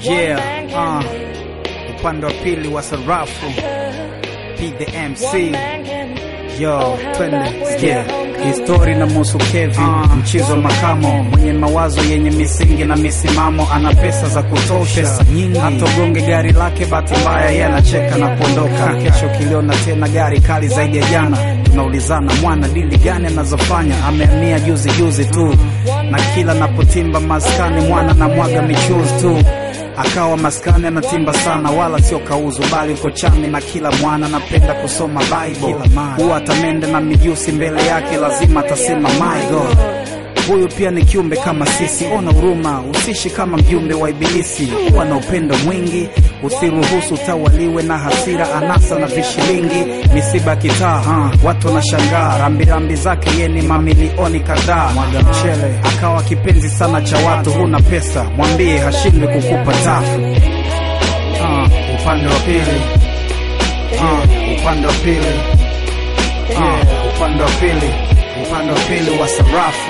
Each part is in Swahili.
Yeah, uh, upande wa pili wa sarafu P the MC Yo, twende yeah. Histori na musu Kevi uh, mchizo wa makamo mwenye mawazo yenye misingi na misimamo, ana pesa za kutosha pesa nyingi, hatogonge gari lake, bahati mbaya yeye anacheka na kuondoka. Kesho kiliona tena gari kali zaidi ya jana, tunaulizana mwana dili gani anazofanya, amehamia juzi juzi tu, na kila napotimba maskani mwana na mwaga michuzi tu akawa maskani anatimba sana, wala sio kauzu, bali uko chami na kila mwana anapenda kusoma Bible. Huwa atamende na mijusi mbele yake, lazima atasema my God. Huyu pia ni kiumbe kama sisi, ona huruma, usishi kama mjumbe wa Ibilisi. Huwa na upendo mwingi, usiruhusu utawaliwe na hasira, anasa na vishilingi, misiba kitaa, ha, watu wanashangaa rambirambi zake, ye ni mamilioni kadhaa. Mwaga mchele akawa kipenzi sana cha watu, huna pesa mwambie hashindwi kukupa tafu. Ah, upande wa pili, ah, upande wa pili, ah, upande wa pili, upande wa pili wa sarafu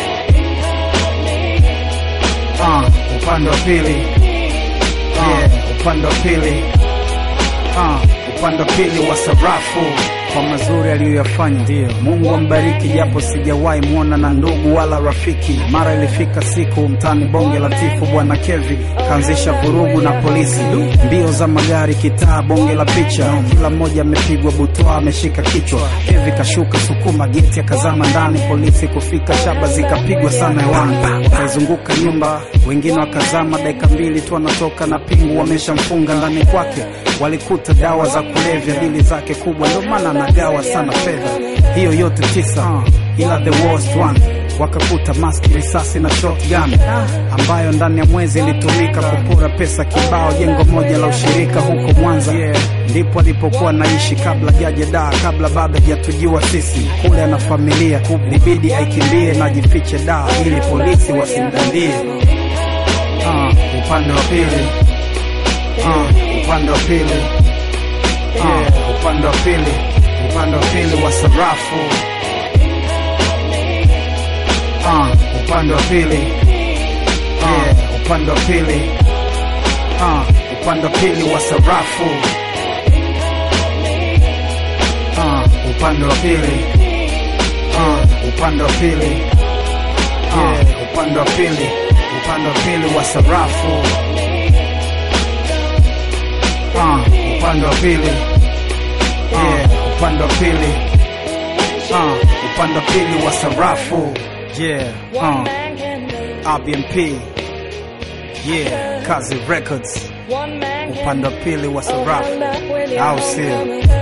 Ah, upande wa pili yeah, upande wa pili Ah, upande wa pili wa sarafu kwa mazuri aliyoyafanya, ndio Mungu ambariki, japo sijawahi mwona na ndugu wala rafiki. Mara ilifika siku mtani bonge la tifu, bwana Kevi kaanzisha vurugu na polisi, mbio za magari kitaa, bonge la picha, kila mmoja amepigwa butwa, ameshika kichwa. Kevi kashuka sukuma geti, akazama ndani, polisi kufika, shaba zikapigwa sana hewani, wakaizunguka nyumba, wengine wakazama, dakika mbili tu anatoka na pingu, wameshamfunga ndani kwake. Walikuta dawa za kulevya, dili zake kubwa, ndio maana anagawa sana fedha. Hiyo yote tisa, ila the worst one wakakuta maski, risasi na shotgun ambayo ndani ya mwezi ilitumika kupora pesa kibao, jengo moja la ushirika huko Mwanza. Ndipo alipokuwa naishi kabla jaje daa, kabla bado hajatujua sisi. Kule ana familia, libidi aikimbie na jifiche daa ili polisi wasimdandie. Ah, upande wa pili Ah, upande wa pili Ah, upande wa pili upande wa pili wa sarafu Ah, upande wa pili Ah, upande wa pili Ah, upande wa pili wa sarafu Ah, upande wa pili Ah, upande wa pili Ah, upande wa pili upande wa pili wa sarafu Ah, upande wa pili yeah, upande wa pili Ah, upande wa pili wa sarafu yeah, uh, RBMP yeah, Kazi Records upande wa pili wa sarafu au sio?